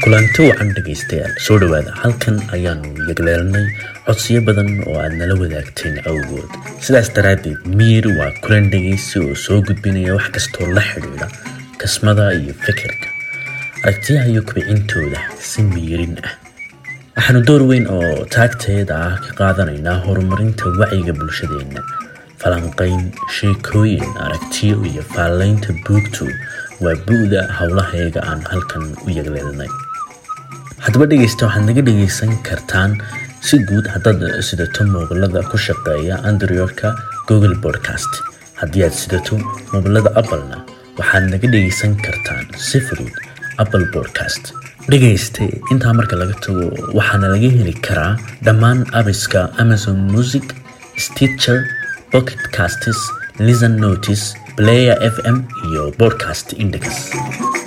kulanti wacan dhegaystayaal soo dhowaada halkan ayaanu yagleelnay codsiyo badan oo aad nala wadaagteen awgood sidaas daraaddeed miir waa kulan dhegaysi oo soo gudbinaya wax kastoo la xidhiidha kasmada iyo fikirka aragtiyaha iyo kubicintooda si miirin ah waxaanu door weyn oo taagteeda ah ka qaadanaynaa horumarinta wacyiga bulshadeenna falanqayn sheekooyin aragtiyo iyo faallaynta buugtu waa bu-da howlahayaga aan halkan u yagleelnay haddaba dhegaysta waxaad naga dhegaysan kartaan si guud haddaad sidato moobilada ku shaqeeya androidka google podcast haddii aad sidato moobilada applena waxaad naga dhegaysan kartaan si fudud apple podcast dhegayste intaa marka laga tago waxaana laga heli karaa dhammaan abiska amazon music stitcher pocketcastes listen notice player f m iyo podcast index